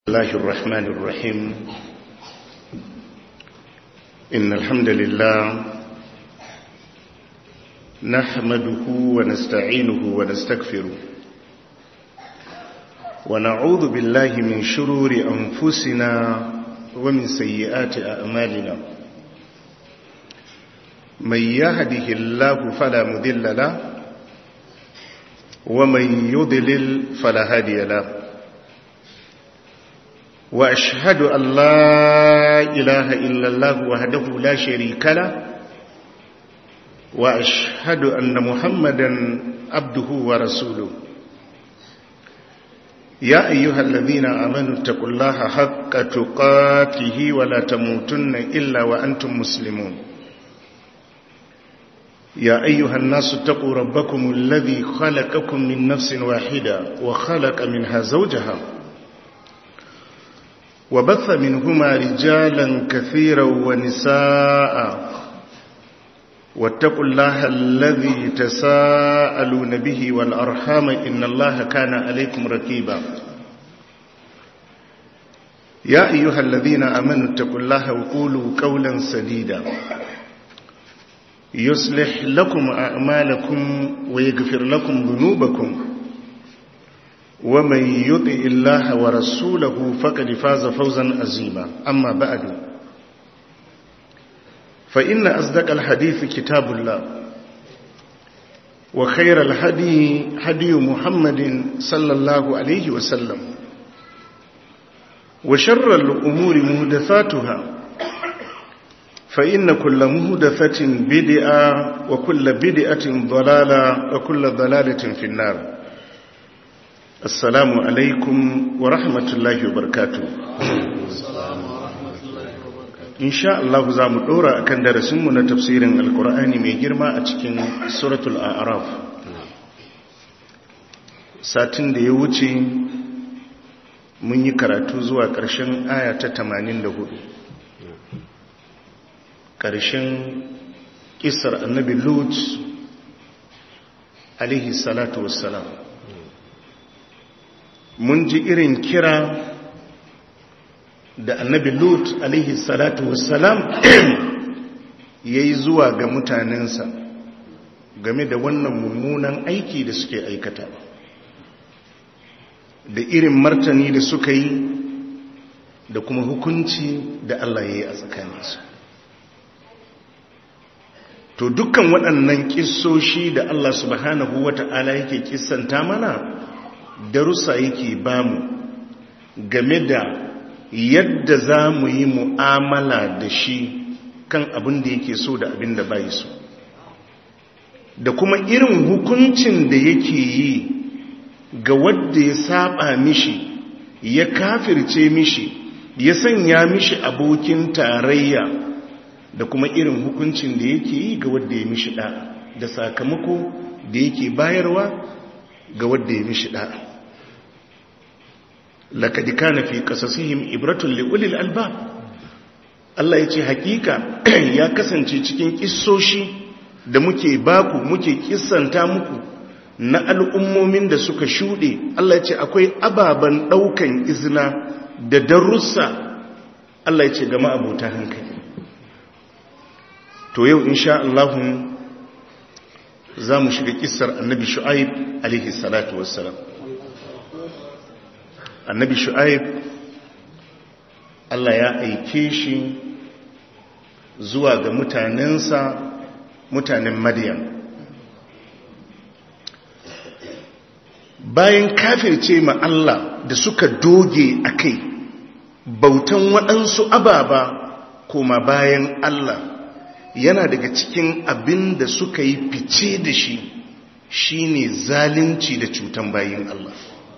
الله الرحمن الرحيم إن الحمد لله نحمده ونستعينه ونستغفره ونعوذ بالله من شرور أنفسنا ومن سيئات أعمالنا من يهده الله فلا مذل له ومن يضلل فلا هادي له وأشهد أن لا إله إلا الله وحده لا شريك له وأشهد أن محمدا عبده ورسوله يا أيها الذين آمنوا اتقوا الله حق تقاته ولا تموتن إلا وأنتم مسلمون يا أيها الناس اتقوا ربكم الذي خلقكم من نفس واحدة وخلق منها زوجها وبث منهما رجالا كثيرا ونساء واتقوا الله الذي تساءلون به والأرحام إن الله كان عليكم ركيبا يا أيها الذين أمنوا اتقوا الله وقولوا قولا سديدا يصلح لكم أعمالكم ويغفر لكم ذنوبكم ومن يطع الله ورسوله فقد فاز فوزا عظيما أما بعد فإن أصدق الحديث كتاب الله وخير الهدي هدي محمد صلى الله عليه وسلم وشر الأمور مهدثاتها فإن كل مهدثة بدعة وكل بدعة ضلالة وكل ضلالة في النار assalamu alaikum wa rahmatullahi wa barkatu insha Allah za mu dora akan darasinmu na tafsirin alkur'ani mai girma a cikin suratul a'raf satin da ya wuce mun yi karatu zuwa ƙarshen aya ta 84 ƙarshen ƙisar annabi lut alaihi salatu wassalam mun ji irin kira da annabi lut alaihi salatu wassalam ya yi zuwa ga mutanensa game da wannan mummunan aiki da suke aikata da irin martani da suka yi da kuma hukunci da Allah ya yi a tsakaninsu to dukkan waɗannan ƙisoshi da Allah subhanahu wata'ala yake kissanta mana darussa yake bamu game da yadda za mu yi mu'amala da shi kan abin da yake so da abin da bai so da kuma irin hukuncin da yake yi ga wadda ya saba mishi ya kafirce mishi ya sanya mishi abokin tarayya da kuma irin hukuncin da yake yi ga wadda ya mishi da da sakamako da yake bayarwa ga wadda ya mishi da'a لقد كان في قصصهم عبرة لأولي الألباب Allah ya ce hakika ya kasance cikin kissoshi da muke baku muke kissanta muku na al'ummomin da suka shuɗe Allah ya ce akwai ababen ɗaukan izina da darussa Allah ya ce gama abota hankali to yau insha Allahun za mu shiga kissar annabi shu'aib alaihi salatu wassalam annabi shu'aib Allah ya aike shi zuwa ga mutanensa mutanen madiyan bayan kafirce ma Allah da suka doge a kai bautan waɗansu ababa koma bayan Allah yana daga cikin abin da suka yi fice da shi shine zalunci da cutan bayin Allah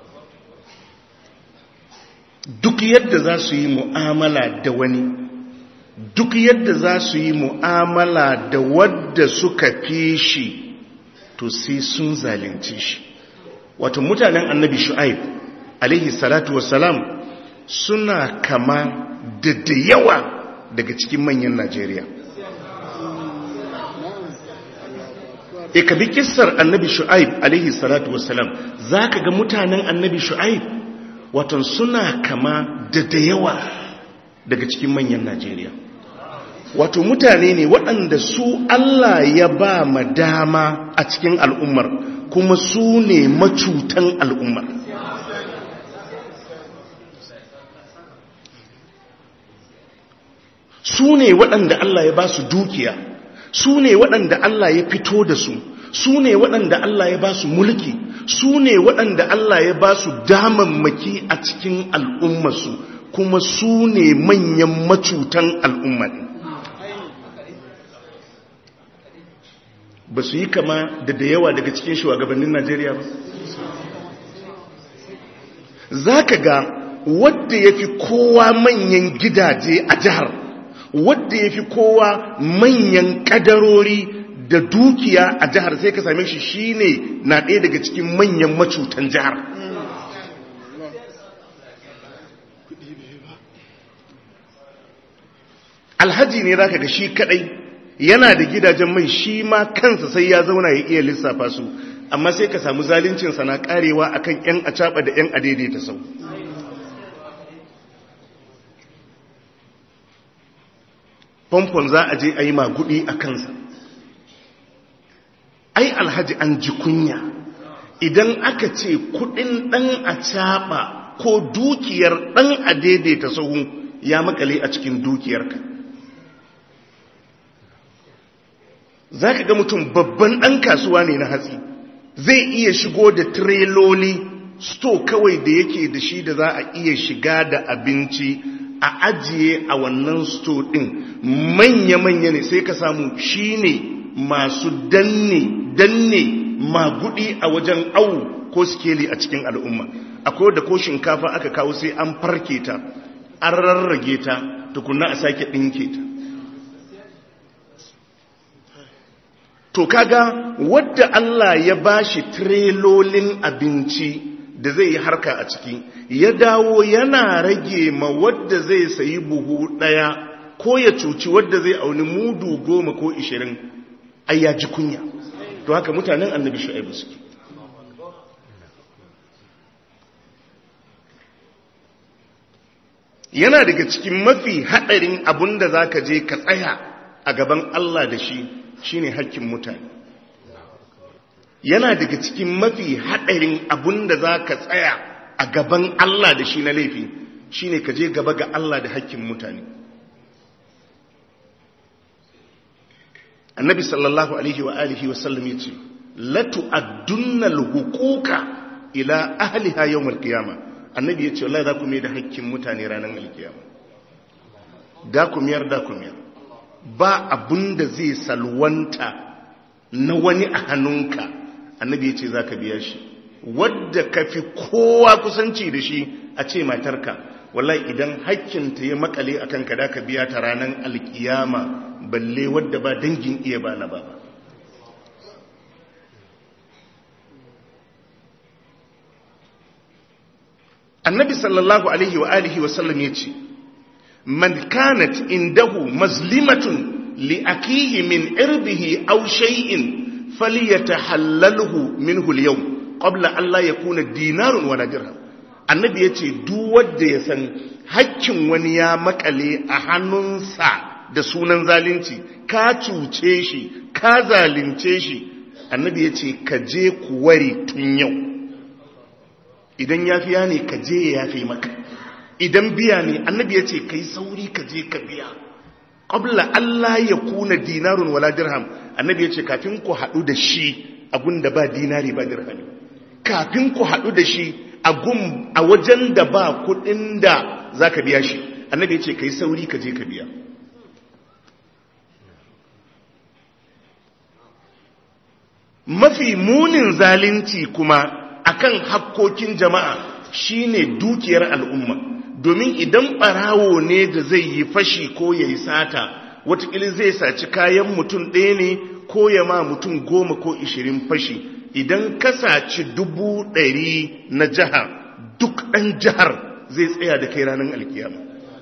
duk yadda za su yi mu'amala da wani duk yadda za su yi mu'amala da wadda suka fi shi to sai sun zalunci shi wato mutanen annabi shu'aib alaihi salatu wassalam suna kama da da yawa daga cikin manyan najeriya e ka bi kissar annabi shu'aib alaihi salatu wassalam za ka ga mutanen annabi shu'aib waton suna kama da da yawa daga cikin manyan najeriya wato mutane ne waɗanda su allah ya ba ma dama a cikin al'ummar kuma su ne macutan al'ummar su ne waɗanda Allah ya ba su dukiya su ne waɗanda Allah ya fito da su su ne waɗanda Allah ya ba su mulki su ne waɗanda Allah ya ba su damammaki a cikin al'ummarsu kuma su ne manyan macutan al'ummar ba su yi kama da da yawa daga cikin shugabannin Najeriya ba za ka ga wadda ya fi kowa manyan gidaje a jihar wadda ya fi kowa manyan kadarori da dukiya a jihar sai ka same shi shine na ɗaya daga cikin manyan macutan jihar alhaji ne za ka ga shi kadai yana da gidajen mai shi ma kansa sai ya zauna ya iya lissafa su amma sai ka samu zalincinsa na karewa akan 'yan acaba da 'yan adaidaita sau famfon za a je a yi magudi a kansa ai alhaji an ji kunya idan aka ce kudin dan a caba ko dukiyar dan a daidaita sahu ya makale a cikin dukiyarka za ka ga mutum babban dan kasuwa ne na hatsi zai iya shigo da tireloli sto kawai da yake da shi da za a iya shiga da abinci a ajiye a wannan sto ɗin manya-manya ne sai ka samu shi ne masu danne danne magudi a wajen awu ko skeli a cikin al'umma akwai da ko shinkafa aka kawo sai an farke ta an rarrage ta tukunna a sake ɗinke ta to kaga wadda Allah ya bashi trelolin abinci da zai yi harka a ciki ya dawo yana rage ma wadda zai sayi buhu ɗaya ko ya cuci wadda zai auni mudu goma ko ishirin ai ya ji kunya to haka mutanen annabi shu'aibu suke yana daga cikin mafi haɗarin abun da za ka je ka tsaya a gaban Allah da shi shine hakkin mutane yana daga cikin mafi haɗarin abun da za ka tsaya a gaban Allah da shi na laifi shine ka je gaba ga Allah da hakkin mutane annabi sallallahu alaihi wa alihi wa sallam yace latu addunnal huquqa ila ahliha yawm alqiyama annabi yace wallahi za ku mai da hakkin mutane ranar alkiyama da ku miyar da ku miyar ba abunda zai salwanta na wani a hannunka annabi yace zaka biya shi wadda kafi kowa kusanci da shi a ce matarka wallahi idan hakkinta ya makale akan ka da ka biya ta ranar alkiyama balle wadda ba dangin iya ba na ba annabi sallallahu alaihi wa alihi wa sallam ya ce man kanat indahu mazlimatun li akihi min irbihi aw shay'in falyatahallalhu minhu al-yawm qabla an la yakuna dinarun wala dirham annabi yace duk wanda ya san hakkin wani ya makale a hannunsa da sunan zalunci ka cuce shi ka zalunce shi annabi ya ce ka je ku ware tun yau idan yafiya ne ka je ya yafe maka idan biya ne annabi ya ce ka yi sauri ka je ka biya ƙabla Allah ya kuna dinarun wala dirham annabi ya ce kafin ku haɗu da shi agun da ba dinari ba dirhami kafin ku haɗu da shi agun a wajen da ba kuɗin da za ka biya shi annabi ya ce ka yi sauri ka je ka biya mafi munin zalunci kuma akan hakkokin jama'a shine dukiyar al'umma domin idan barawo ne da zai yi fashi ko ya yi sata watakili zai saci kayan mutum ɗaya ne ko ya ma mutum goma ko ishirin fashi idan ka saci dubu ɗari na jihar duk ɗan jihar zai tsaya da kai ranar alkiyama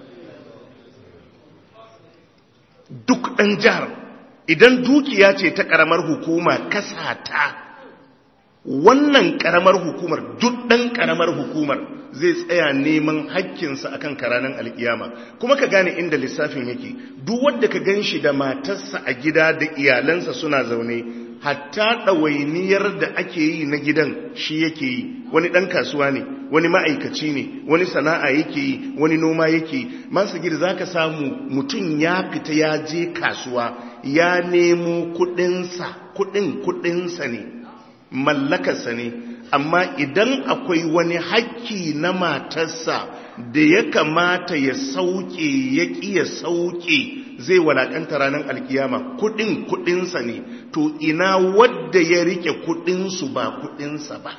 duk ɗan jihar idan dukiya ce ta ƙaramar hukuma kasata wannan karamar hukumar duk ɗan karamar hukumar zai tsaya neman hakkinsa akan karanan alkiyama kuma ka gane inda lissafin yake duk wanda ka gan shi da matarsa a gida da iyalansa suna zaune hatta ɗawainiyar da ake yi na gidan shi yake yi wani ɗan kasuwa ne wani ma'aikaci ne wani sana'a yake yi wani noma yake yi masu gida za ka samu mutum ya fita ya je kasuwa ya nemo kuɗinsa kuɗin kuɗinsa ne mallakarsa ne amma idan akwai wani hakki na matarsa da ya kamata ya sauke ya ƙi ya sauke zai walakanta ranar alkiyama kudin kudinsa ne to ina wadda ya rike kudinsu ba kudinsa ba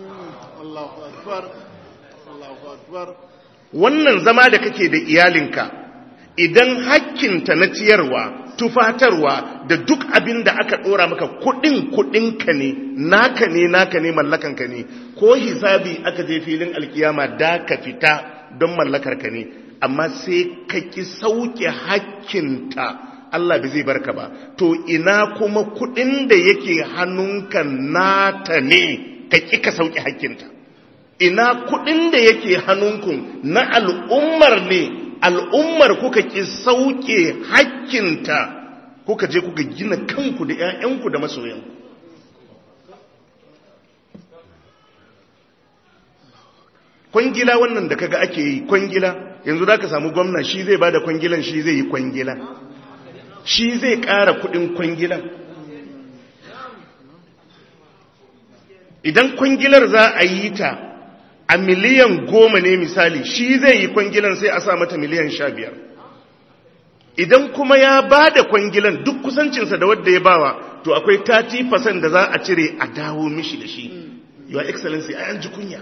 wannan zama da kake da iyalinka idan hakkinta na ciyarwa tufatarwa da duk abin da aka dora maka kudin kudinka ne naka ne naka ne mallakanka ne ko hisabi aka je filin alkiyama da ka fita don mallakarka ne amma sai ka ki sauke hakkinta Allah bai zai barka ba to ina kuma kudin da yake hannunka nata ne ka ki ka sauke hakkinta ina kudin da yake hannunku na al'ummar ne al'ummar kuka ki sauke hakkinta kuka je kuka gina kanku da 'ya'yanku da masoyanku kwangila wannan da kaga ake yi kwangila yanzu za ka samu gwamna shi zai ba da kwangilan shi zai yi kwangila shi zai ƙara kudin kwangilan idan kwangilar za a yi ta a miliyan goma ne misali shi zai yi kwangilan sai a sa mata miliyan sha biyar idan kuma ya ba da kwangilan duk kusancinsa da wadda ya bawa to akwai 30% da za a cire a dawo mishi da shi your excellency a yanji kunya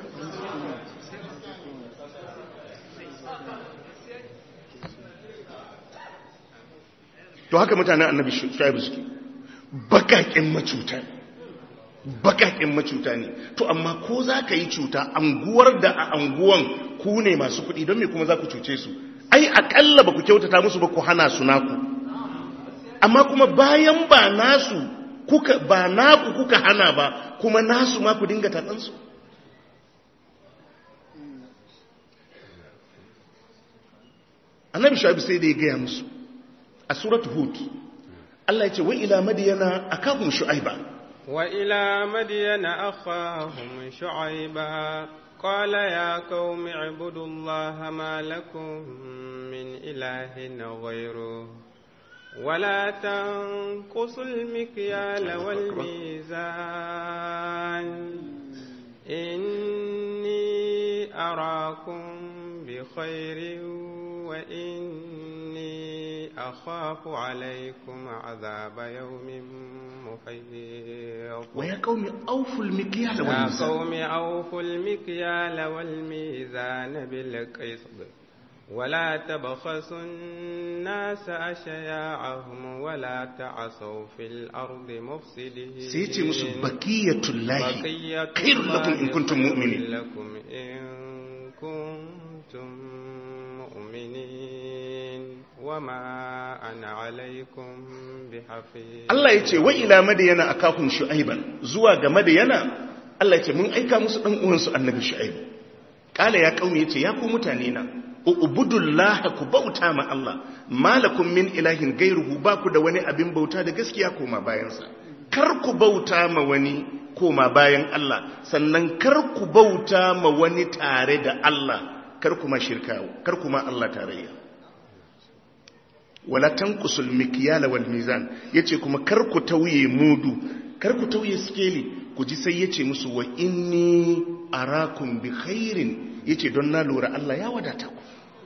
to haka mutanen annabi shuaibu suke bakakin macuta bakakin macuta ne to amma ko za ka yi cuta anguwar da a anguwan ku ne masu kuɗi don me kuma za ku cuce su ai akalla ba ku kyautata musu ba ku hana su naku amma kuma bayan ba nasu kuka ba naku kuka hana ba kuma nasu ma ku dinga tatsansu annabi shuaibu sai da ya gaya musu a suratu hud Allah ya ce wa ila madiyana akahum shu'aiba wa ila madiyana akhahum shu'aiba qala ya qaumi ibudullaha ma lakum min ilahin ghayruhu ولا تنقصوا المكيال والميزان إني أراكم بخير وإني أخاف عليكم عذاب يوم محيط ويا قوم أوفوا المكيال يا والميزان قوم أوفوا المكيال والميزان بالقسط ولا تبخسوا الناس أشياعهم ولا تعصوا في الأرض مفسدين سيتي musu baqiyatullahi بقية khairul lakum in kuntum خير mu'minin لكم إن كنتم مؤمنين وما أنا عليكم بحفيظ Allah ya ce wa ila madiyana akahum shu'aiban zuwa ga madiyana Allah ya ce mun aika musu dan uwansu annabi shu'aib kala ya kauni yace ya ku mutane na ubudullaha ku bauta ma Allah malakum min ilahin gairuhu ba ku da wani abin bauta da gaskiya koma bayansa kar ku bauta ma wani koma bayan Allah sannan kar ku bauta ma wani tare da Allah kar kuma shirka kar kuma Allah tarayya wala tanqusul mikyala wal mizan yace kuma kar ku tauye mudu kar ku tauye skeli ku ji sai yace musu wa inni arakum bi khairin yace don na lura Allah ya wadata ku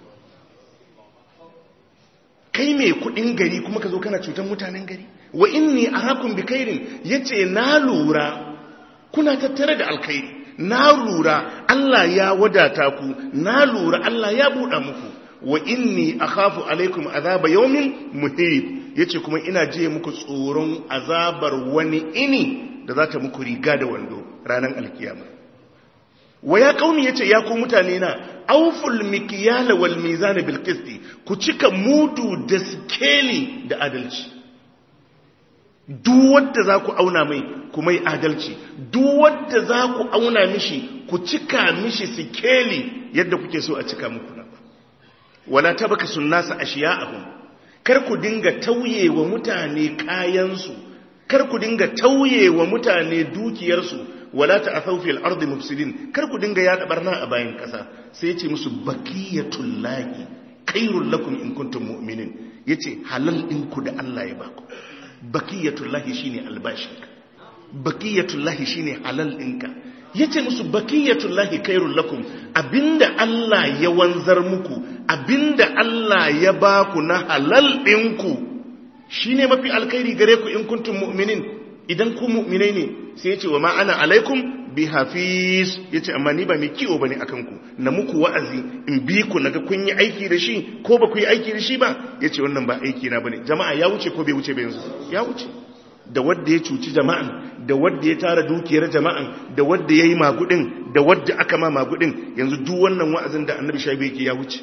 kai mai kudin gari kuma ka zo kana cutar mutanen gari wa inni arakum bi khairin yace na lura kuna tattare da alkhairi na lura Allah ya wadata ku na lura Allah ya buɗa muku wa inni akhafu alaikum azaba yawmin muhit yace kuma ina je muku tsoron azabar wani ini da za ta muku riga da wando ranar alkiyama wa ya kauni yace ya ku mutane na auful mikyala wal mizan bil qisti ku cika mudu da skeli da adalci duk wadda za ku auna mai kuma yi adalci duk wadda za ku auna mishi ku cika mishi sikeli yadda kuke so a cika muku na wala tabaka sunnasa ashiya'ahum kar ku dinga tauye wa mutane kayansu kar ku dinga tauye wa mutane dukiyarsu wala ta'thaw fil ardi mufsidin kar ku dinga yada barna a bayan kasa sai yace musu baqiyatul lahi khairul lakum in kuntum mu'minin yace halal din ku da Allah ya baku baqiyatul lahi shine albashinka baqiyatul lahi shine halal ɗinka yace musu baqiyatul lahi khairul lakum abinda Allah ya wanzar muku abinda Allah ya baku na halal ɗinku shine mafi alkhairi gare ku in kuntum mu'minin idan ku mu'minai ne sai yace wa ma ana alaikum bi hafiz yace amma ni ba mai kiwo bane akan ku na muku wa'azi in bi ku naga kun yi aiki da shi ko ba ku yi aiki da shi ba yace wannan ba aiki na bane jama'a ya wuce ko bai wuce ba yanzu ya wuce da wadda ya cuci jama'an da wadda ya tara dukiyar jama'an da wadda ya yi magudin da wadda aka ma magudin yanzu duk wannan wa'azin da annabi shaibu yake ya wuce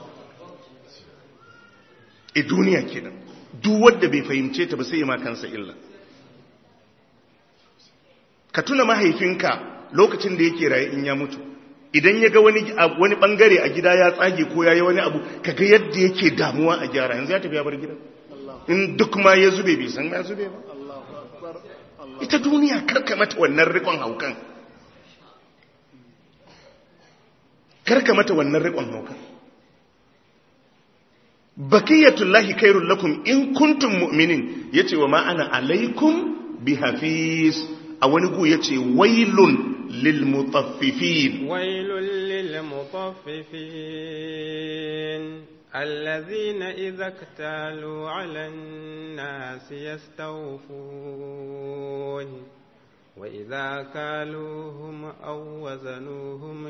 e duniya kenan duk wadda bai fahimce ta ba sai ya ma kansa illa ka tuna mahaifinka lokacin da yake raye in ya mutu idan ya ga wani wani bangare a gida ya tsage ko ya yi wani abu kaga yadda yake damuwa a gyara yanzu ya tafi ya bar gidan in duk ma ya zube bai san ya zube ba ita duniya karka mata wannan rikon haukan karka mata wannan rikon haukan bakiyatullahi khairul lakum in kuntum mu'minin yace wa ma ana alaikum bihafiz a wani gu yace wailun lil mutaffifin wailun lil mutaffifin الذين إذا اكتالوا على الناس يستوفون وإذا كالوهم أو وزنوهم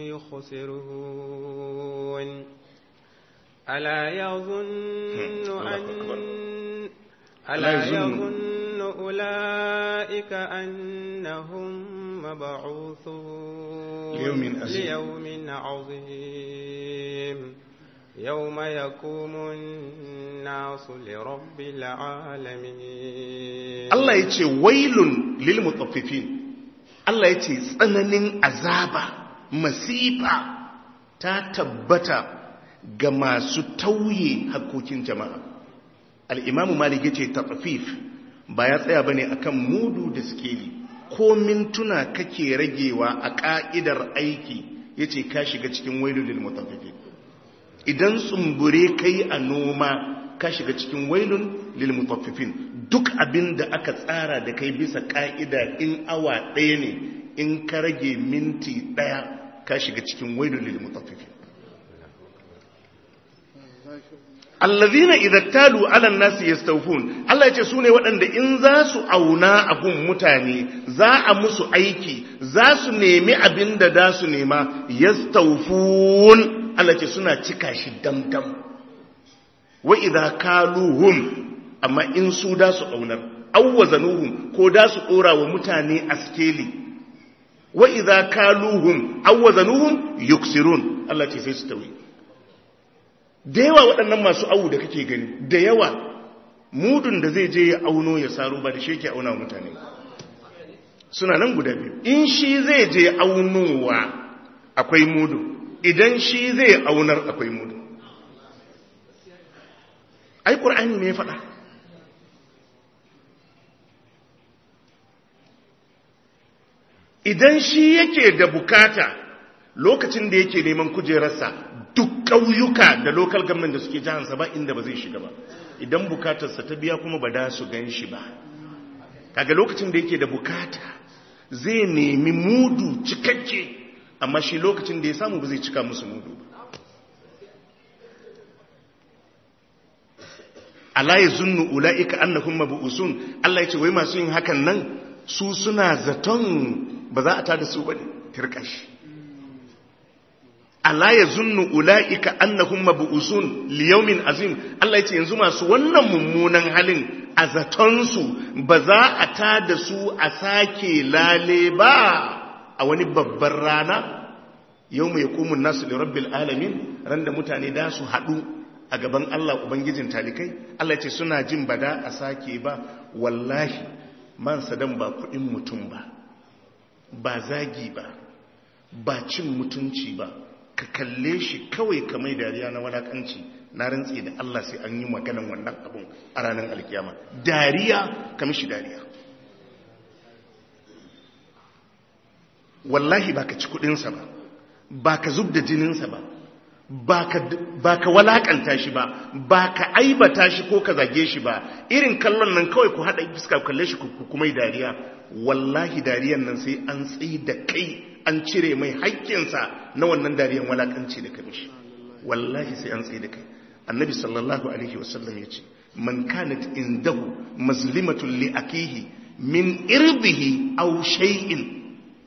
يخسرون ألا يظن أن ألا يظن أولئك أنهم مبعوثون ليوم عظيم, ليوم عظيم يوم يقوم الناس لرب العالمين الله يتي ويل للمطففين الله يتي tsananin azaba masifa ta tabbata ga masu tauye hakokin jama'a al-imamu malik yace tatfif ba ya tsaya bane akan mudu da skeli ko mintuna kake ragewa a ka'idar aiki yace ka shiga cikin wailul lil mutaffifin idan tsumbure kai a noma ka shiga cikin wailun lil mutaffifin duk abin da aka tsara da kai bisa ka'ida in awa ɗaya ne in ka rage minti ɗaya ka shiga cikin wailun lil mutaffifin allazina idza talu ala nasi yastawfun Allah yace sune waɗanda in za su auna abun mutane za a musu aiki za su nemi abin da da su nema yastawfun Allah ce suna cika shi damdam wa idza kaluhum amma in su da su aunar awwazanuhum ko da su dora wa mutane askeli wa idza kaluhum awwazanuhum yuksirun Allah ce sai su tawi da yawa waɗannan masu awu da kake gani da yawa mudun da zai je ya auno ya saro ba da shi yake auna mutane suna nan guda biyu in shi zai je aunowa akwai mudu idan shi zai aunar akwai mudu ai ƙur'ani ne faɗa idan shi yake da bukata lokacin da yake neman kujerarsa duk ƙauyuka da lokal government da suke jihansa ba inda ba zai shiga ba idan bukatarsa ta biya kuma ba da su gan shi ba kaga lokacin da yake da bukata zai nemi mudu cikakke amma shi lokacin da ya samu ba zai cika musu mudu ba Allah ya zunnu ula'ika annahum mabu'usun Allah ya ce wai masu yin hakan nan su suna zaton ba za a tada su bane tirkashi Allah ya zunnu ula'ika annahum mabu'usun liyaumin azim Allah ya ce yanzu masu wannan mummunan halin a zaton su ba za a tada su a sake lale ba a wani babban rana yau mai kumun nasu da rabbil alamin ran da mutane da su haɗu a gaban Allah Ubangijin talikai Allah ce suna jin bada a sake ba wallahi man sadan ba kudin mutum ba ba zagi ba ba cin mutunci ba ka kalle shi kawai ka mai dariya na walakanci na rantsi da Allah sai an yi maganan wannan abun a ranar alkiyama dariya ka mishi dariya wallahi ba ka ci kudinsa ba ba ka zub da jininsa ba ba ka walakanta shi ba ba ka aibata shi ko ka zage shi ba irin kallon nan kawai ku haɗa fuska kalle shi ku kuma dariya wallahi dariyan nan sai an tsayi da kai an cire mai haƙƙinsa na wannan dariyan walakanci da kamishi wallahi sai an tsayi da kai annabi sallallahu alaihi wasallam ya ce man kanat indahu mazlimatun li akihi min irbihi aw shay'in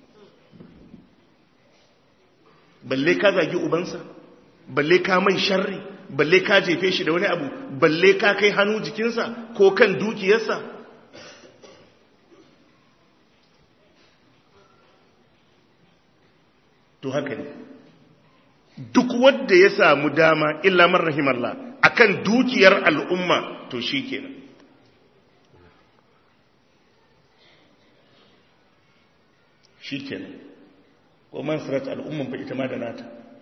balle ka zagi ubansa balle ka mai sharri balle ka jefe shi da wani abu balle ka kai hannu jikinsa ko kan dukiyarsa to haka ne duk wanda ya samu dama illa man rahimallah akan dukiyar al'umma to shi kenan shi kenan ko man sarat al'umman fa ita ma da nata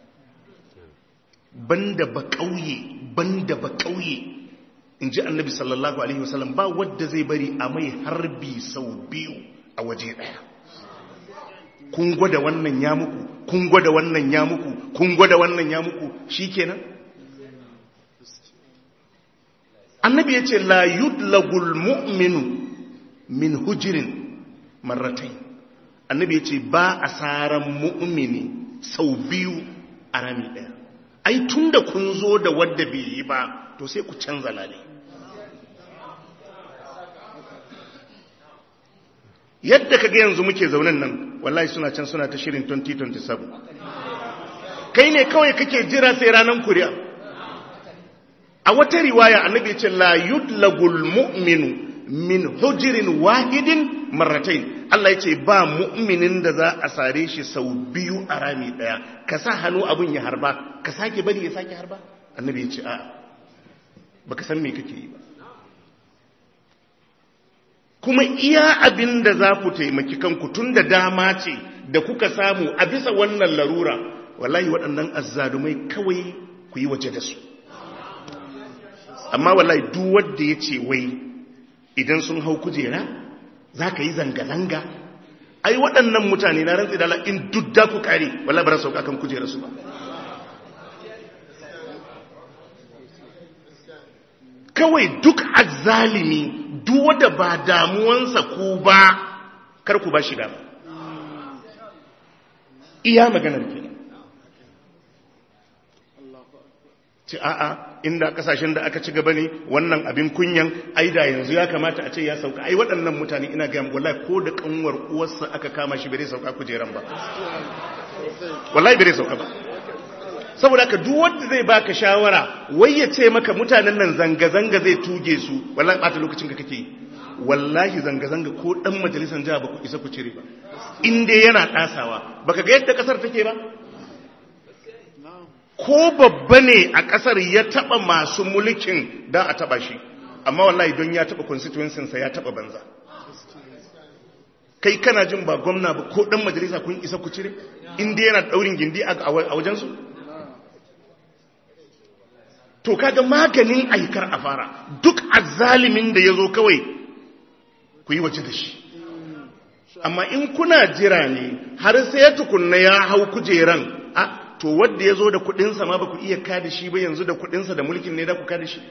banda ba kauye banda ba kauye in ji annabi sallallahu alaihi wasallam ba wadda zai bari a mai harbi sau biyu a waje daya kun gwada wannan ya muku kun gwada wannan ya muku kun gwada wannan ya muku shikenan annabi ya ce la yudlagul mu'minu min hujirin marratain annabi ya ce ba asaran mu'mini sau biyu a rami daya ai tun da kun zo da wadda bai yi ba to sai ku canza lale yadda kaga yanzu muke zaunen nan wallahi suna can suna ta shirin 2027 kai ne kawai kake jira sai ranar kuri'a a wata riwaya annabi ce la yudlagul mu'minu min hujirin wahidin marratain Allah ya ce ba mu'minin da za a sare shi sau biyu a rami daya ka sa hannu abin ya harba ka sake bari ya sake harba annabi ya ce a baka san me kake yi ba kuma iya abin da za ku taimaki kanku tun da dama ce da kuka samu a bisa wannan larura wallahi waɗannan azzalumai kawai ku yi waje da su amma wallahi duk wanda ya ce wai idan sun hau kujera za ka yi zanga-zanga ai waɗannan mutane na rantsi da in duk da ku kare wallahi ba sauka kan kujera su ba kawai duk azzalimi duk wanda ba damuwansa ku ba kar ku ba shi dama iya maganar kenan ci a'a inda kasashen da aka ci gaba ne wannan abin kunyan aida yanzu ya kamata a ce ya sauka ai waɗannan mutane ina ga wallahi ko da kanwar uwarsa aka kama shi bare sauka kujeran ba wallahi bare sauka ba saboda haka duk wanda zai baka shawara wai ya ce maka mutanen nan zanga zanga zai tuge su wallahi bata lokacin ka kake wallahi zanga zanga ko dan majalisar jiha ba ku isa ku cire ba in dai yana dasawa baka ga yadda kasar take ba ko babba ne a ƙasar ya taɓa masu mulkin da a taɓa shi amma wallahi don ya taɓa constituencinsa ya taɓa banza kai kana jin ba gwamna ba ko ɗan majalisa kun isa ku cire inda yana ɗaurin gindi a wajensu to kaga maganin aikar a fara duk azalimin da ya zo kawai ku yi waje da shi amma in kuna jira ne har sai ya tukunna ya hau kujeran a to wadda ya zo da kudinsa ma ba ku iya kada shi ba yanzu da kudinsa da mulkin ne da ku kada shi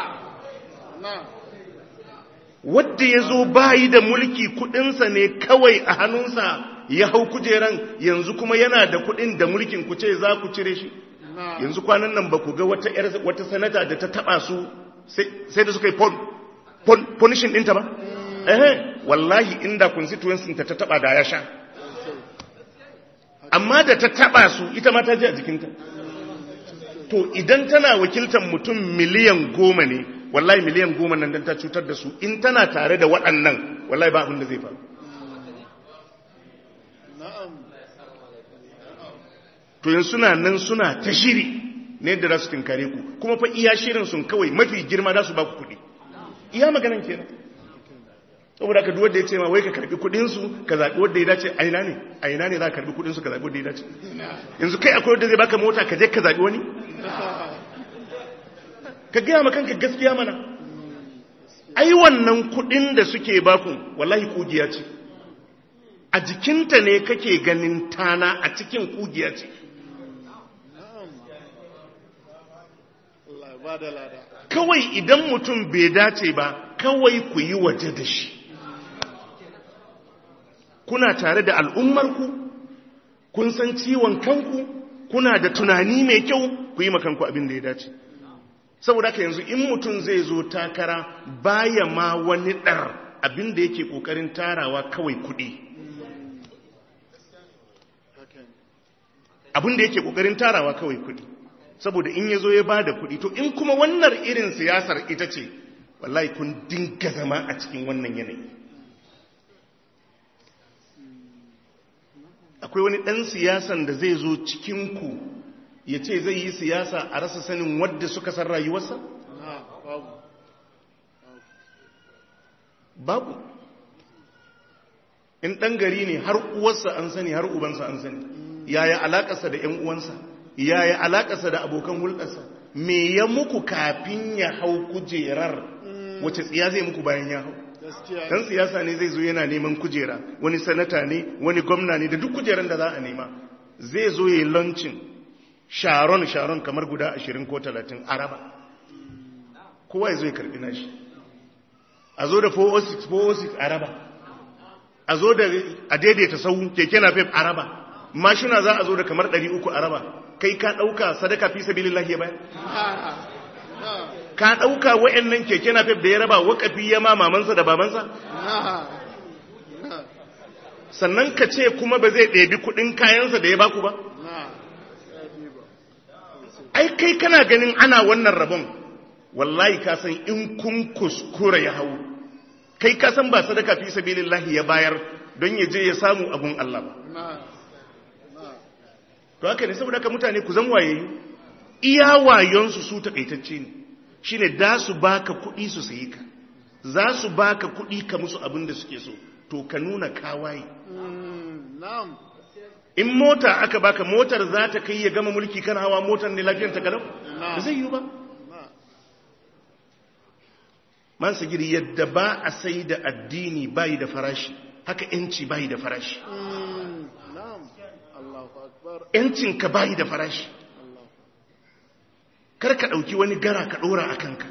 wadda ya zo bayi da mulki kudinsa ne kawai a hannunsa ya hau kujeran yanzu kuma yana da kudin da mulkin ku ce za ku cire shi yanzu kwanan nan ba ku ga wata wata sanata da ta taba su sai da suka yi punishin ɗinta ba ehe wallahi inda constituency ta ta taba da ya sha amma da ta taba su ita ma ta ji a jikinta to idan tana wakiltar mutum miliyan goma ne wallahi miliyan goma nan don ta cutar da su in tana tare da waɗannan wallahi ba abin da zai faru to yin suna nan suna ta shiri ne da za su tinkare ku kuma fa iya shirin sun kawai mafi girma za su ba ku kuɗi iya maganan kenan saboda ka duwar da ya ce ma wai ka karbi kudinsu ka zaɓi wadda ya dace a ina ne a ina ne za ka karbi kudinsu ka zaɓi wadda ya dace yanzu kai akwai wadda zai baka mota ka je ka zaɓi wani ka gaya ma kanka gaskiya mana ai wannan kudin da suke baku wallahi kugiya ce a jikinta ne kake ganin tana a cikin kugiya ce kawai idan mutum bai dace ba kawai ku yi waje da shi kuna tare da al'ummarku kun san ciwon kanku kuna da tunani mai kyau ku yi makanku abin da ya dace saboda haka yanzu in mutum zai zo takara baya ma wani ɗar abin da yake ƙoƙarin tarawa kawai kuɗi abin da yake ƙoƙarin tarawa kawai kuɗi saboda in ya zo ya ba da kuɗi to in kuma wannan irin siyasar ita ce wallahi kun dinga zama a cikin wannan yanayi akwai wani ɗan siyasan da zai zo cikinku ya ce zai yi siyasa a rasa sanin wadda suka san rayuwarsa? babu in ɗan gari ne har uwarsa an sani har ubansa an sani yaya alaƙasa da ‘yan uwansa yaya alaƙasa da abokan hulɗarsa me ya muku kafin ya hau kujerar wace tsiya zai muku bayan ya hau dan siyasa ne zai zo yana neman kujera wani sanata ne wani gwamna ne da duk kujeran da za a nema zai zo ya yi launching sharon sharon kamar guda ashirin ko talatin araba kowa ya zo ya karbi nashi a zo da 406 406 araba a zo da a daidaita sau keke na fef araba mashina za a zo da kamar 300 araba kai ka ɗauka sadaka fi sabilillahi ya bayan ka ɗauka wa'annan keke na fef da ya raba wakafi ya ma mamansa da babansa sannan ka ce kuma ba zai ɗebi kuɗin kayansa da ya baku ba ai kai kana ganin ana wannan rabon wallahi ka san in kun kuskura ya hau kai ka san ba sadaka fi sabilillahi ya bayar don ya je ya samu abun Allah ba to haka ne saboda haka mutane ku zan waye iya wayonsu su takaitacce ne shine da su baka kuɗi su sayi ka za su baka kuɗi ka musu abin da suke so to ka nuna kawaye in mota aka baka motar za ta kai ya gama mulki kan hawa motar ne lafiyar ta galau ba zai yi ba man sagiri yadda ba a sai da addini bayi da farashi haka yanci bayi da farashi yancinka bayi da farashi kar ka ɗauki wani gara ka ɗora a kanka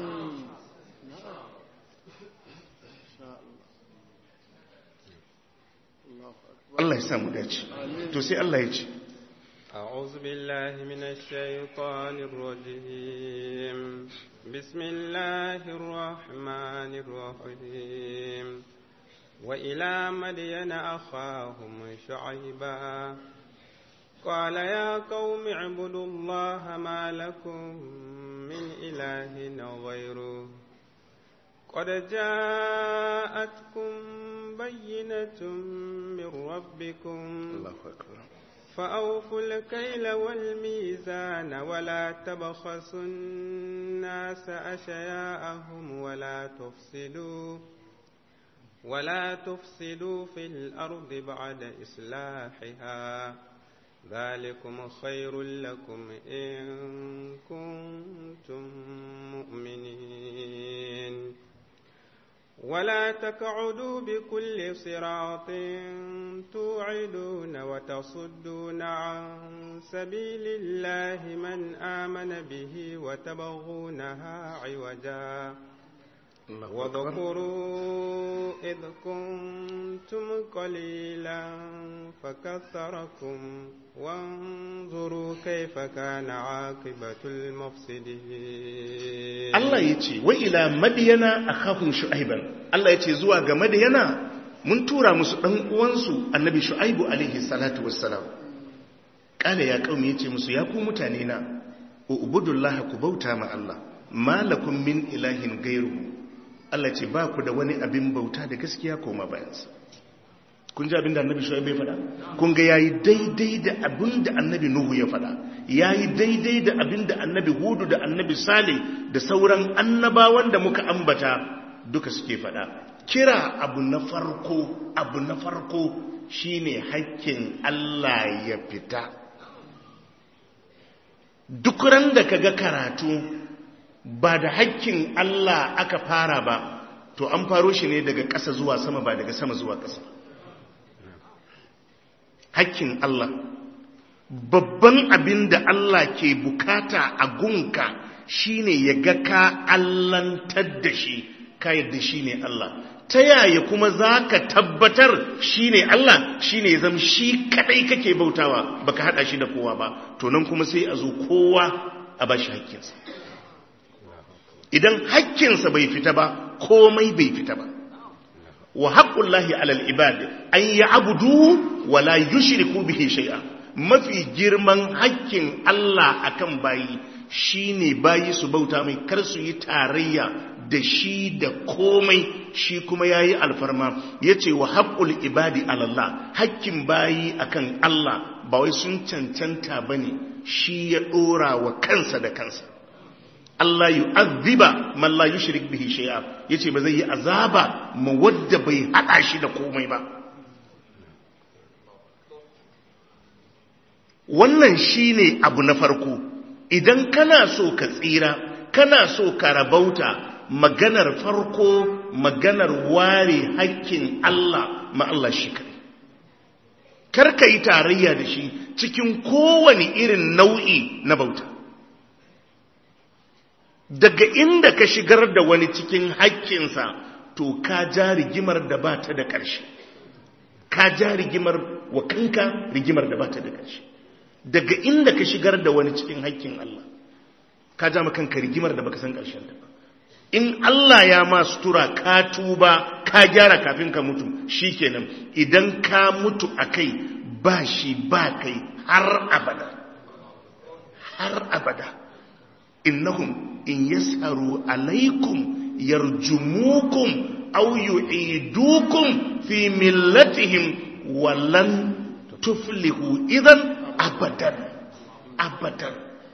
Allah ya samu dace to sai Allah ya ce أعوذ بالله من الشيطان الرجيم بسم الله الرحمن الرحيم وإلى مدين أخاهم شعيبا قال يا قوم اعبدوا الله ما لكم من إله غيره قد جاءتكم بينة من ربكم الله أكبر فأوفوا الكيل والميزان ولا تبخسوا الناس أشياءهم ولا تفسدوا ولا تفسدوا في الأرض بعد إصلاحها ذلكم خير لكم إن كنتم مؤمنين ولا تقعدوا بكل صراط توعدون وتصدون عن سبيل الله من آمن به وتبغونها عوجا واذكروا إذ كنتم قليلا فكثركم وانظروا كيف كان عاقبة المفسدين Allah ya ce wa ila madiyana akhahum shu'aiban Allah ya ce zuwa ga madiyana mun tura musu dan uwansu annabi shu'aibu alaihi salatu wassalam kala ya kaumi yace musu ya ku mutane na ubudullaha ku bauta ma Allah malakum min ilahin gairuhu Allah ce ba ku da wani abin bauta da gaskiya koma bayansa kun ji abin da annabi shu'aib ya faɗa kun ga yayi daidai da abin da annabi nuhu ya faɗa yayi daidai da abin da annabi hudu da annabi salih da sauran annabawan da muka ambata duka suke faɗa kira abu na farko abu na farko shine hakkin Allah ya fita duk ran da kaga karatu ba da hakkin Allah aka fara ba to an faro shi ne daga ƙasa zuwa sama ba daga sama zuwa ƙasa hakkin Allah babban abin da Allah ke bukata a gunka shine ya ga ka allantar da shi ka yadda shine Allah ta yaya kuma za ka tabbatar shine Allah shine ya zama shi kadai kake bautawa baka hada shi da kowa ba to nan kuma sai a zo kowa a bashi hakkinsa idan hakkinsa bai fita ba komai bai fita ba wa haqqullahi alal ibad an ya'budu wa la yushriku bihi shay'a mafi girman hakkin Allah akan bayi shine bayi su bauta mai kar su yi tarayya da shi da komai shi kuma yayi alfarma yace wa haqqul ibadi alallah hakkin bayi akan Allah ba wai sun cancanta bane shi ya dora wa kansa da kansa Allah yu'azziba man la yushrik bihi shay'a yace ba zai yi azaba ma wadda bai hada shi da komai ba wannan shine abu na farko idan kana so ka tsira kana so ka rabauta maganar farko maganar ware hakkin Allah ma Allah shi kai karka yi tarayya da shi cikin kowane irin nau'i na bauta daga inda ka shigar da wani cikin hakkinsa to ka ja rigimar da ba ta da ƙarshe ka ja rigimar wa kanka rigimar da ba ta da ƙarshe daga inda ka shigar da wani cikin hakkin Allah ka ja kanka rigimar da baka san ƙarshen ta ba in Allah ya ma sutura ka tuba ka gyara kafin ka mutu shikenan idan ka mutu akai ba shi ba kai har abada har abada innahum in yasharu alaikum yarjumukum aw yu'idukum fi millatihim walan tuflihu idan abadan abadan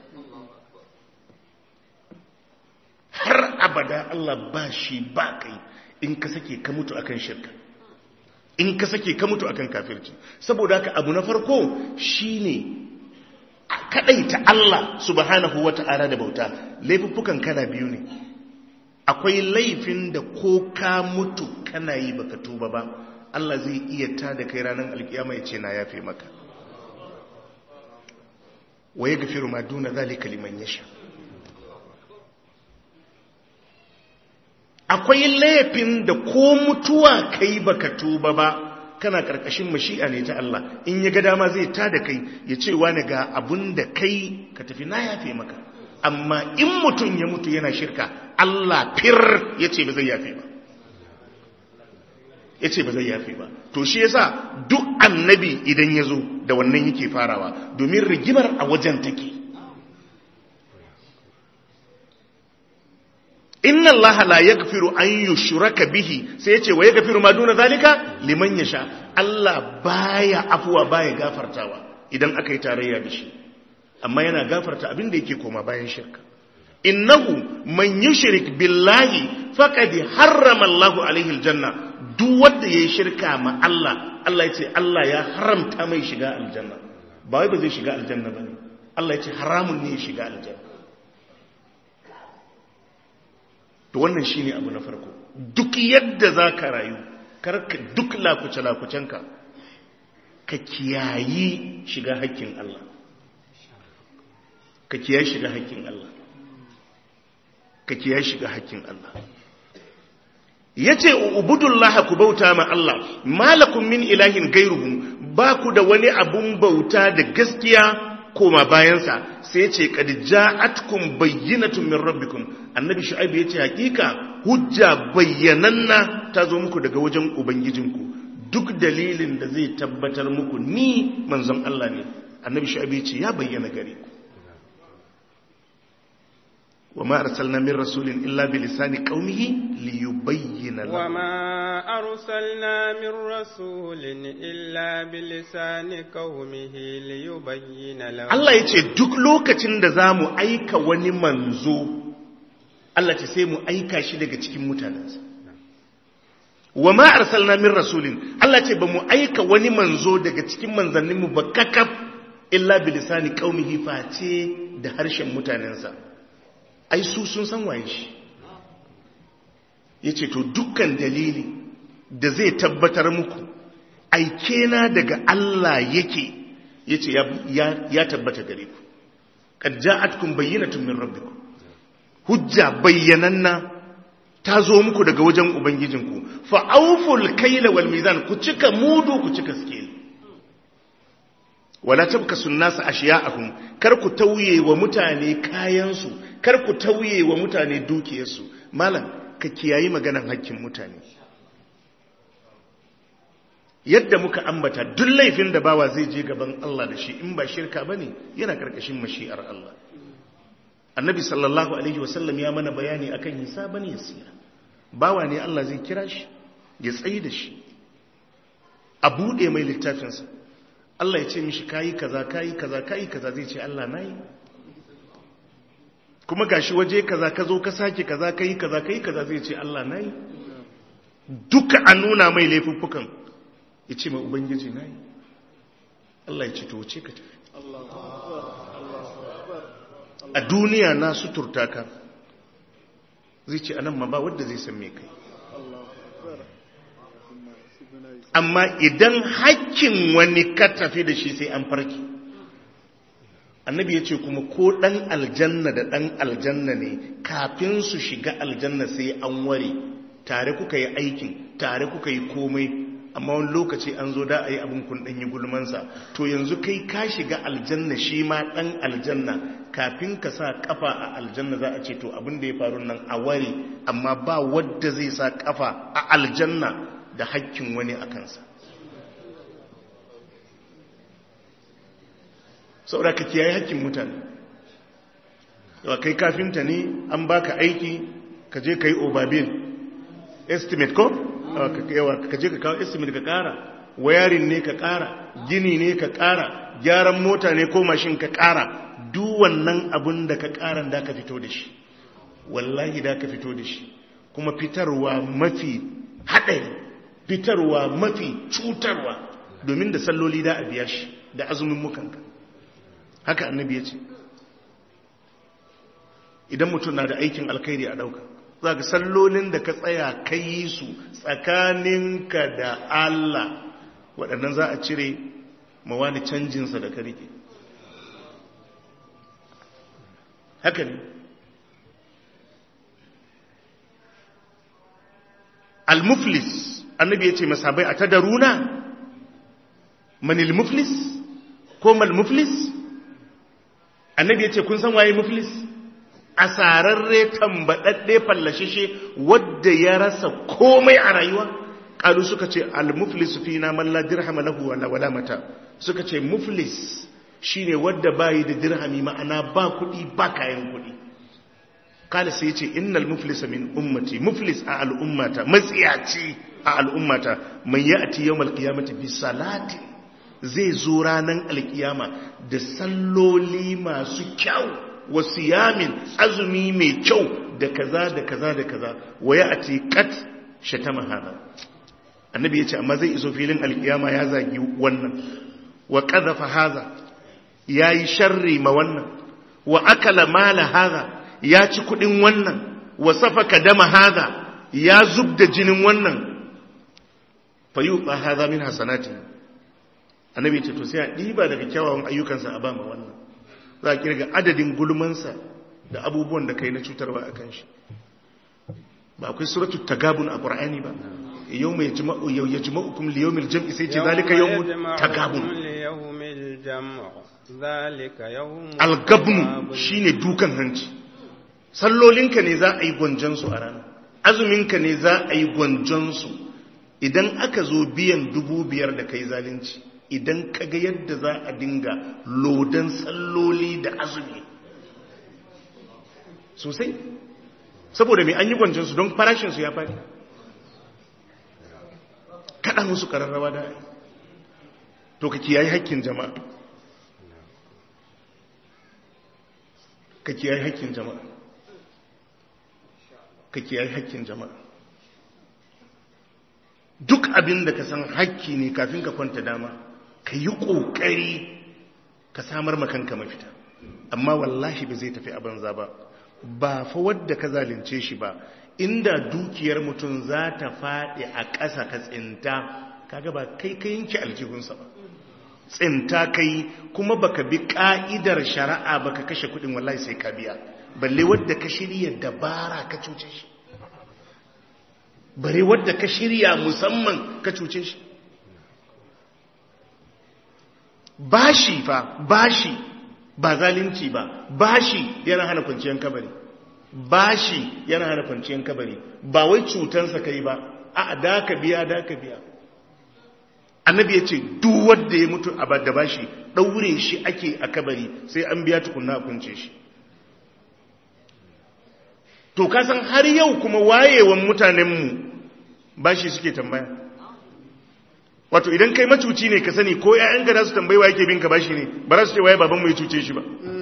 har abada Allah ba shi ba kai in ka sake ka mutu akan shirka in ka sake ka mutu akan kafirci saboda haka abu na farko shine kadaita Allah subhanahu wata'ala da bauta laifuffukan kana biyu ne akwai laifin da ko ka mutu kana yi baka tuba ba Allah zai iya ta da kai ranar alkiyama ya ce na yafe maka wa ya gafiru ma duna zalika liman yasha akwai laifin da ko mutuwa kai baka tuba ba kana karkashin mashi'a ne ta Allah in ya ga dama zai ta da kai ya ce wani ga abun da kai ka tafi na yafe maka amma in mutum ya mutu yana shirka Allah fir ya ce ba zai yafe ba ya ce ba zai yafe ba to shi yasa duk annabi idan ya zo da wannan yake farawa domin rigimar a wajen take inna allaha la yaghfiru an yushraka bihi sai yace wa yaghfiru ma duna zalika liman yasha Allah baya afuwa baya gafartawa idan aka yi tarayya da shi amma yana gafarta abin da yake koma bayan shirka innahu man yushrik billahi faqad harrama Allahu alaihi aljanna duk wanda yayi shirka ma Allah Allah yace Allah ya haramta mai shiga aljanna ba wai ba zai shiga aljanna bane Allah yace haramun ne ya shiga aljanna to wannan shine abu na farko duk yadda za ka rayu karka duk lakuce-lakucenka ka kiyayi shiga hakkin Allah ka kiyayi shiga hakkin Allah ka kiyayi shiga hakkin Allah yace ubudullaha ku bauta ma Allah malakum min ilahin gairuhum ba ku da wani abun bauta da gaskiya koma bayansa sai ya ce kad ja'atkum bayyinatun min rabbikum annabi shu'aib ya ce hakika hujja bayyananna ta zo muku daga wajen ubangijinku duk dalilin da zai tabbatar muku ni manzon Allah ne annabi shu'aib ya ce ya bayyana gare ku وما أرسلنا من رسول إلا بلسان قومه ليبين لهم وما أرسلنا من رسول إلا بلسان قومه ليبين لهم Allah ya ce duk lokacin da za mu aika wani manzo Allah ce sai mu aika shi daga cikin mutanensa wa ma arsalna min rasulin Allah ce ba mu aika wani manzo daga cikin manzanninmu ba kakaf illa bilisani qaumihi face da harshen mutanensa ai su sun san waye shi yace to dukkan dalili da zai tabbatar muku aike na daga Allah yake yace ya, ya, ya tabbata gare ku qad ja'atkum bayyinatun min rabbikum hujja bayyananna ta zo muku daga wajen ubangijinku fa auful kaila wal mizan ku cika mudu ku cika scale wala tabkasu nasu ashiya'ahum kar ku tauye wa mutane kayansu kar ku tauye wa mutane dukiyarsu malam ka kiyayi maganan hakkin mutane yadda muka ambata duk laifin da bawa zai je gaban Allah da shi in ba shirka bane yana karkashin mashi'ar Allah annabi sallallahu alaihi wasallam ya mana bayani akan hisaban yasira bawa ne Allah zai kira shi ya tsayi da shi a bude mai littafinsa Allah ya ce mishi kayi kaza kayi kaza kayi kaza zai ce Allah nayi kuma gashi waje kaza ka zo ka sake kaza kayi kaza kayi kaza zai ce Allah nayi duka an nuna mai laifuffukan ya ce mai ubangiji nayi Allah ya ce to wuce ka tafi a duniya na suturta ka zai ce anan ma ba wadda zai san me kai amma idan hakkin wani ka tafi da shi sai an farki annabi ya ce kuma ko ɗan aljanna da ɗan aljanna ne kafin su shiga aljanna sai an ware tare kuka yi aikin tare kuka yi komai amma wani lokaci an zo da a yi abin kun ɗanyi gulmansa to yanzu kai ka shiga aljanna shi ma ɗan aljanna kafin ka sa kafa a aljanna za a ce to abin da ya faru nan a ware amma ba wadda zai sa kafa a aljanna da hakkin wani a kansa saboda ka kiyaye hakkin mutane yawa kai kafinta ne an baka aiki ka je ka yi obabil estimate ko yawa ka je ka kawo estimate ka kara wayarin ne ka kara gini ne ka kara gyaran mota ne ko mashin ka kara duk wannan abin da ka karan da ka fito da shi wallahi da ka fito da shi kuma fitarwa mafi haɗari fitarwa mafi cutarwa domin da salloli da a biya shi da azumin mukanka haka annabi ya ce idan mutum na da aikin alkhairi a ɗauka za ka sallolin da ka tsaya ka yi su tsakaninka da Allah waɗannan za a cire mawani canjinsa da ka rike haka ne al-muflis annabi ya ce masabai a ta daruna manil muflis ko mal muflis annabi ya ce kun san waye muflis asararre tambadadde fallashishe wadda ya rasa komai a rayuwa kalu suka ce al-muflis fina man la dirham lahu wala wala mata suka ce muflis shine wadda bayi da dirhami ma'ana ba kudi ba kayan kudi kala sai ce innal muflisa min ummati muflis a al'ummata matsiyaci a al'ummata man ya'ti yawmal qiyamati bi salati zai zo ranan alkiyama da salloli masu kyau wa siyamin azumi mai kyau da kaza da kaza da kaza wa ya'ti qat shatama hada annabi yace amma zai iso filin alkiyama ya zagi wannan wa qadhafa hadha yayi sharri ma wannan wa akala mala hadha ya ci kudin wannan wa safaka dama hadha ya zubda jinin wannan fayuqa hadha min hasanati annabi ce to sai a diba daga kyawawan ayyukansa a bama wannan za a kirga adadin gulmansa da abubuwan da kai na cutarwa akan shi ba akwai suratul tagabun a qur'ani ba yawma yajma'u yajma'ukum li yawmil jam'i sai ce zalika yawmut tagabun al-gabnu shine dukan hanci sallolinka ne za a yi gwanjansu a rana azuminka ne za a yi gwanjansu idan aka zo biyan dubu biyar da kai zalunci idan ka ga yadda za a dinga lodan salloli da azumi sosai saboda mai an yi gwanjansu don farashinsu ya faɗi kaɗa musu ƙararrawa da to ka kiyaye haƙƙin jama'a ka kiyaye haƙƙin jama'a ka kiyaye haƙƙin jama'a duk abin da ka san hakki ne kafin ka kwanta dama ka yi ƙoƙari ka samar makanka mafita amma wallahi ba zai tafi a banza ba ba fa wadda ka zalunce shi ba inda dukiyar mutum za ta faɗi a ƙasa ka tsinta kaga ba kai ka yanke aljihunsa ba tsinta kai kuma baka bi ƙa'idar shari'a baka kashe kuɗin wallahi sai ka biya balle wadda ka shirya dabara ka cuce shi bare wadda ka shirya musamman ka cuce shi bashi fa bashi ba zalunci ba bashi yana hana kwanciyar kabari bashi yana hana kwanciyar kabari ba wai cutansa kai ba a da ka biya da ka biya annabi ya ce duk wanda ya mutu a da bashi ɗaure shi ake a kabari sai an biya tukunna a kunce shi to kasan har yau kuma wayewan mutanenmu bashi suke tambaya wato idan kai macuci ne ka sani ko ƴaƴan ga su tambayi wa yake bin ka bashi ne ba za su ce waye baban mu ya cuce shi ba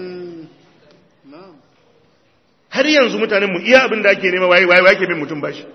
har yanzu mutanen mu iya abin da ake nema waye waye yake bin mutum bashi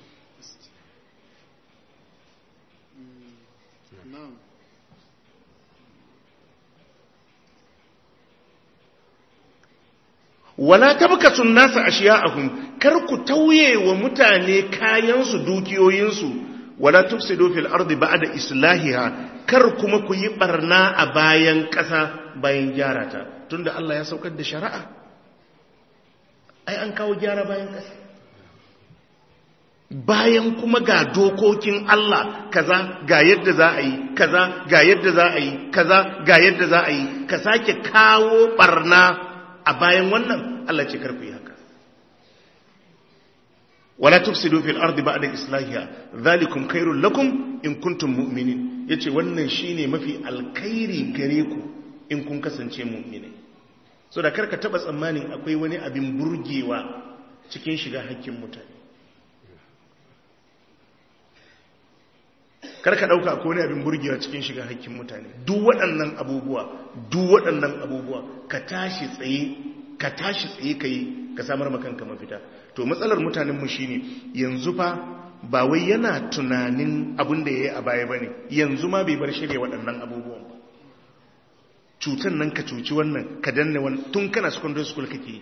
wala tabkasu nasa ashiya'ahum kar ku tauye wa mutane kayansu dukiyoyinsu wala tufsidu fil ardi ba'da islahiha kar kuma ku yi barna a bayan ƙasa bayan gyara ta tunda Allah ya saukar da shari'a ai an kawo gyara bayan ƙasa bayan kuma ga dokokin Allah kaza ga yadda za a yi kaza ga yadda za a yi kaza ga yadda za a yi ka sake kawo barna a bayan wannan Allah ce karku yi haka wala tufsidu fil ardi ba'da islahiha zalikum khairul lakum in kuntum mu'minin yace wannan shine mafi alkhairi gare ku in kun kasance mu'minai so da karka taba tsammanin akwai wani abin burgewa cikin shiga hakkin mutane karka dauka akwai wani abin burgewa cikin shiga hakkin mutane duk waɗannan abubuwa duk waɗannan abubuwa ka tashi tsaye ka tashi tsaye kai ka samar makanka mafita to matsalar mutanenmu shine yanzu fa ba wai yana tunanin abin da ya yi a baya ba ne yanzu ma bai bar shirya waɗannan abubuwan ba cutan nan ka cuci wannan ka danne wani tun kana secondary school kake yi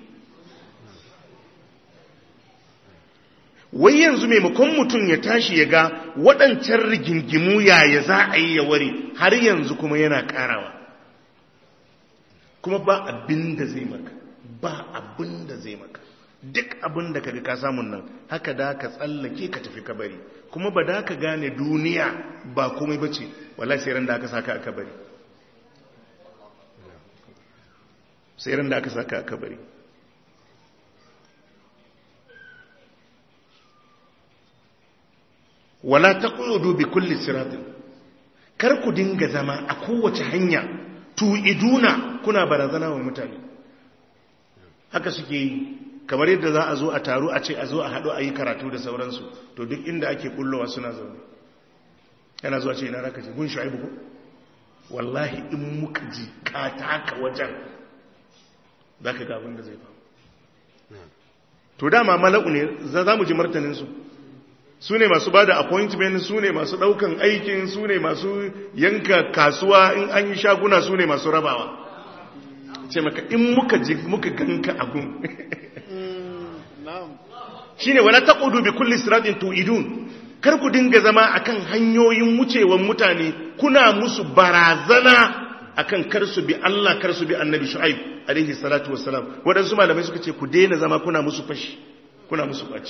wai yanzu maimakon mutum ya tashi ya ga waɗancan rigingimu yaya za a yi ya ware har yanzu kuma yana ƙarawa kuma ba abin da zai maka ba abin da zai maka duk abin da kaga ka samun nan haka da ka tsallake ka tafi kabari kuma ba da ka gane duniya ba komai bace wallahi sai ran da aka saka a kabari sai ran da aka saka a kabari wala taqudu bi kulli siratin kar ku dinga zama a kowace hanya tu'iduna kuna barazana wa mutane haka suke yi kamar yadda za a zo a taru a ce a zo a haɗu a yi karatu da sauransu to duk inda ake kullowa suna zaune yana zuwa ce ina raka ce gun shu'aibu ko wallahi in muka ji ka taka wajen za ka gabin da zai faru to dama mala'u ne za mu ji martaninsu su ne masu ba da appointment su ne masu ɗaukan aikin su ne masu yanka kasuwa in an yi shaguna su ne masu rabawa ce maka in muka ji muka ganka abun shine wala taqudu bi kulli siratin tu'idun kar ku dinga zama akan hanyoyin wucewan mutane kuna musu barazana akan kar su bi Allah kar su bi Annabi Shu'aib alaihi salatu wassalam wadansu malamai suka ce ku daina zama kuna musu fashi kuna musu baci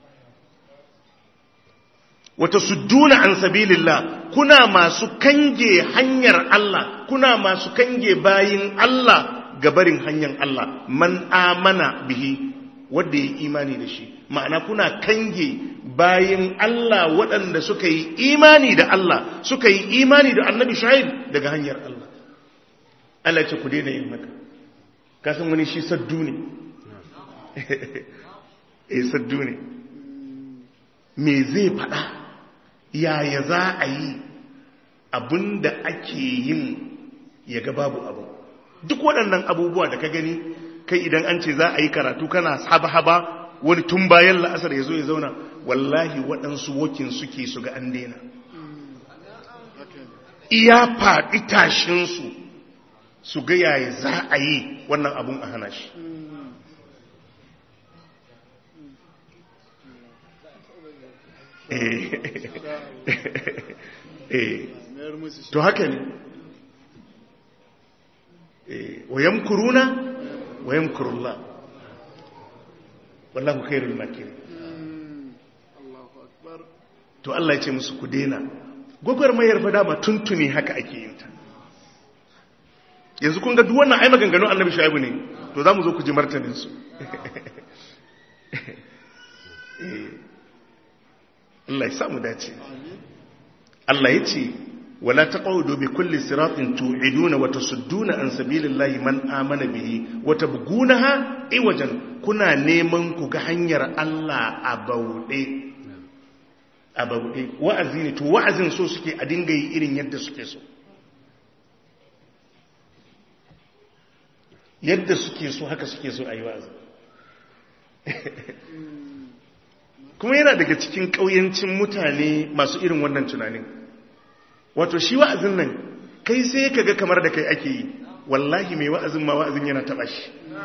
wata sudduna an sabilillah kuna masu kange hanyar Allah kuna masu kange bayin Allah gabarin hanyar Allah man amana bihi wanda ya imani da shi ma'ana kuna kange bayin Allah waɗanda suka yi imani da Allah suka yi imani da annabi shahid daga hanyar Allah Allah ce ku daina yin haka kasan wani shi saddu ne eh saddu ne me zai faɗa yaya za a yi abinda ake yin ya ga babu abu duk waɗannan abubuwa da ka gani kai idan an ce za a yi karatu kana haba-haba wani tun bayan la'asar ya zo ya zauna wallahi waɗansu wokin suke su ga an daina iya faɗi tashinsu su ga yaya za a yi wannan abun a hana shi to haka ne wayan kuruna wayan kurullah wallahu khairul makirin to Allah ya ce musu ku dena gwagwarmayar fa dama tuntuni haka ake yin ta yanzu kun ga duk wannan ai maganganun annabi shaibu ne to za mu zo ku ji martanin su Allah ya samu dace Allah ya ce wala taqudu bi kulli siratin tu'iduna wa tasudduna an sabilillahi man amana bihi wa tabgunaha iwajan kuna neman ku ga hanyar Allah a bauɗe a bauɗe wa'azi ne to wa'azin so suke a dinga yi irin yadda suke so yadda suke so haka suke so a yi wa'azi kuma yana daga cikin ƙauyancin mutane masu irin wannan tunanin wato shi wa'azin nan kai sai ka ga kamar da kai ake yi wallahi mai wa'azin ma wa'azin yana taɓa shi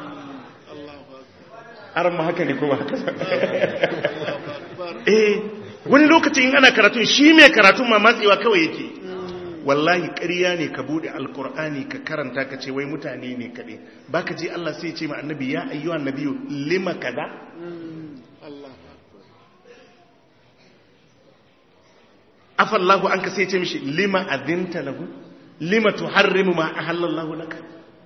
har ma haka ne kuma haka eh wani lokacin ana karatun shi mai karatun ma matsewa kawai yake wallahi ƙarya ne ka bude alkur'ani ka karanta ka ce wai mutane ne kaɗai ba ka je Allah sai ce ma annabi ya ayyuhan nabiyu lima kaza afallahu an ka sai ce mishi lima adinta lahu lima tuharrimu ma ahallallahu laka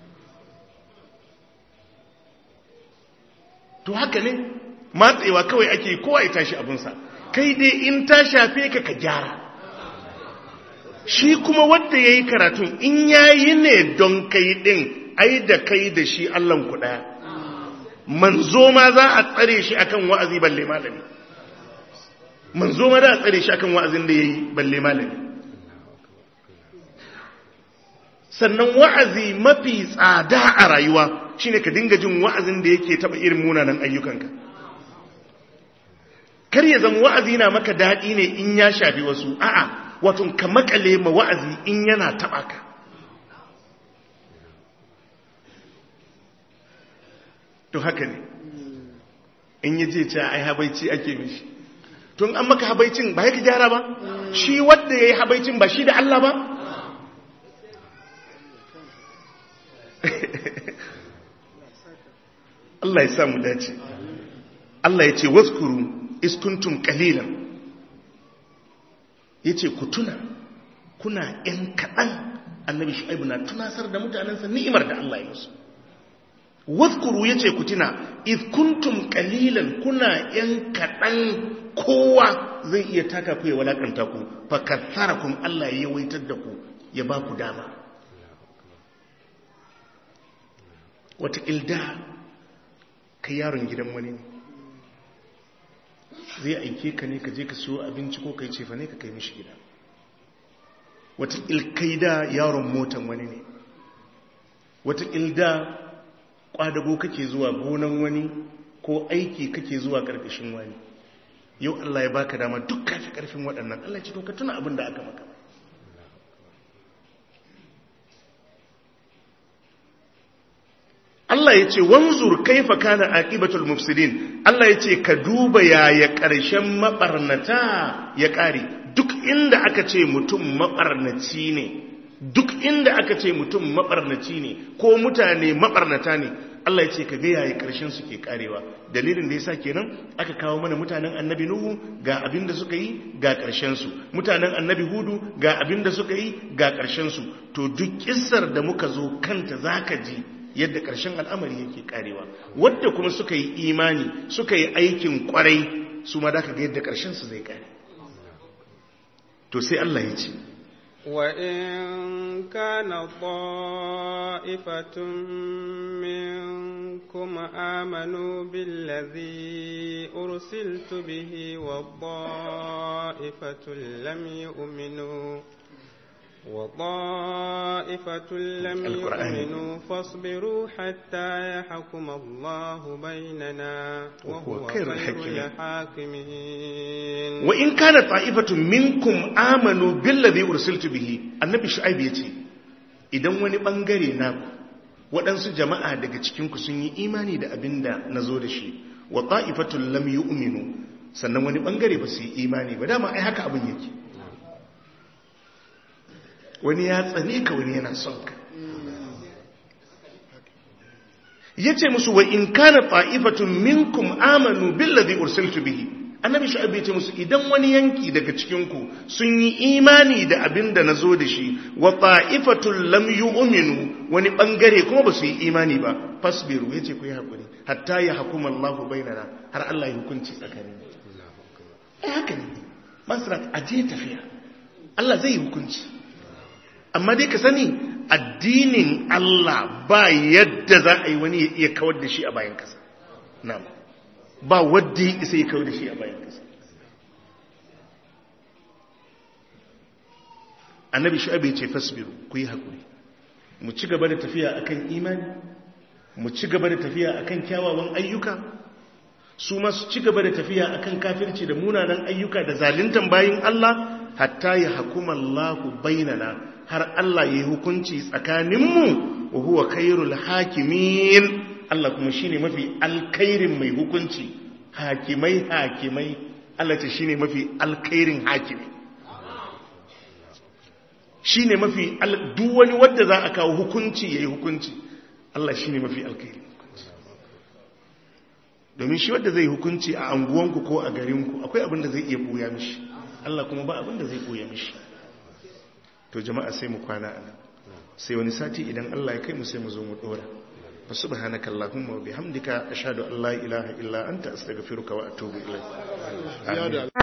to haka ne matsewa kawai ake kowa ya tashi abunsa kai dai in ta shafe ka ka gyara shi kuma wanda ya yi karatun in ya yi ne don kai ɗin ai da kai da shi allon kuɗa manzo ma za a tsare shi akan wa'azi balle malami manzo ma za a tsare shi akan wa'azin da ya yi balle malami sannan wa'azi mafi tsada a rayuwa shine ka dinga jin wa'azin da yake taɓa irin munanan ayyukanka kar ya zama wa'azi na maka daɗi ne in ya shafi wasu a'a wato ka makale ma wa'azi in yana taɓa ka to haka ne in yi je ce ai habaici ake mishi tun an maka habaicin ba ya ka gyara ba shi wadda ya yi habaicin ba shi da Allah ba Allah ya samu dace Allah ya ce waskuru iskuntum kalilan ya ce ku tuna kuna ‘yan kaɗan annabi shu'aibu na tunasar da mutanensa ni'imar da Allah ya musu waskuru ya ce ku tuna iskuntum kalilan kuna ‘yan kaɗan kowa zai iya taka ku ya walakanta ku fakassara kun Allah ya yawaitar da ku ya ba ku dama wata ilda ka yaron gidan wani ne zai aike ka ne ka je ka siyo abinci ko kai cefa ne ka kai mishi gida wata ilkaida yaron motan wani ne wata ilda kwadago kake zuwa gonan wani ko aiki kake zuwa karkashin wani yau Allah ya baka dama duk kafi karfin waɗannan Allah ce to ka tuna abin da aka maka Allah ya ce wanzur kaifa kana aqibatul mufsidin Allah ya ce ka duba yaya ƙarshen mabarnata ya ƙare duk inda aka ce mutum mabarnaci ne duk inda aka ce mutum mabarnaci ne ko mutane mabarnata ne Allah ya ce ka ga yaya ƙarshen su ke ƙarewa dalilin da yasa kenan aka kawo mana mutanen annabi nuhu ga abin da suka yi ga ƙarshen su mutanen annabi hudu ga abin da suka yi ga ƙarshen su to duk kissar da muka zo kanta zaka ji yadda ƙarshen al'amari yake karewa wadda kuma suka yi imani suka yi aikin kwarai su ma da ka ga yadda ƙarshen su zai kare to sai Allah ya ce وإن كان طائفة منكم آمنوا بالذي أرسلت به والطائفة لم يؤمنوا وطائفة لم القرآن. يؤمنوا فاصبروا حتى يحكم الله بيننا وهو وهو خير خير الحاكمين. الحاكمين wa in kana ta'ifatun minkum amanu billazi ursiltu bihi annabi shu'aib yace idan wani bangare na waɗansu jama'a daga cikin ku sun yi imani da abinda nazo da shi wa ta'ifatun lam yu'minu sannan wani bangare ba su yi imani ba dama ai haka abin yake wani ya tsane ka wani yana son ka yace musu wa in kana ta'ifatun minkum amanu billazi ursiltu bihi annabi shu'aib yace musu idan wani yanki daga cikin ku sun yi imani da abin da nazo da shi wa ta'ifatun lam yu'minu wani bangare kuma ba su yi imani ba fasbiru yace ku yi hakuri hatta ya hukuma Allahu bainana har Allah ya hukunci tsakanin eh haka ne masrat aje tafiya Allah zai yi hukunci amma dai ka sani addinin Allah ba yadda za a yi wani ya iya kawar da shi a bayan kasa na'am ba wadda ya isa ya kawar da shi a bayan kasa annabi shu'aib ya ce fasbiru ku yi hakuri mu ci gaba da tafiya akan imani mu ci gaba da tafiya akan kyawawan ayyuka su ma su ci gaba da tafiya akan kafirci da munanan ayyuka da zaluntan bayin Allah hatta ya hakuma Allahu bainana har Allah ya yi hukunci tsakaninmu wa huwa khairul hakimin Allah kuma shine mafi alkhairin mai hukunci hakimai hakimai Allah ce shine mafi alkhairin hakimi shine mafi al- duk wani wanda za a kawo hukunci yayi hukunci Allah shine mafi alkhairin hukunci domin shi wanda zai hukunci a anguwanku ko a garinku akwai abin da zai iya buya mishi Allah kuma ba abin da zai buya mishi to jama'a sai mu kwana a nan sai wani sati idan Allah ya kai mu sai mu zo mu dora fa subhanaka allahumma wa bihamdika ashhadu an la ilaha illa anta astaghfiruka wa atubu ilayk amin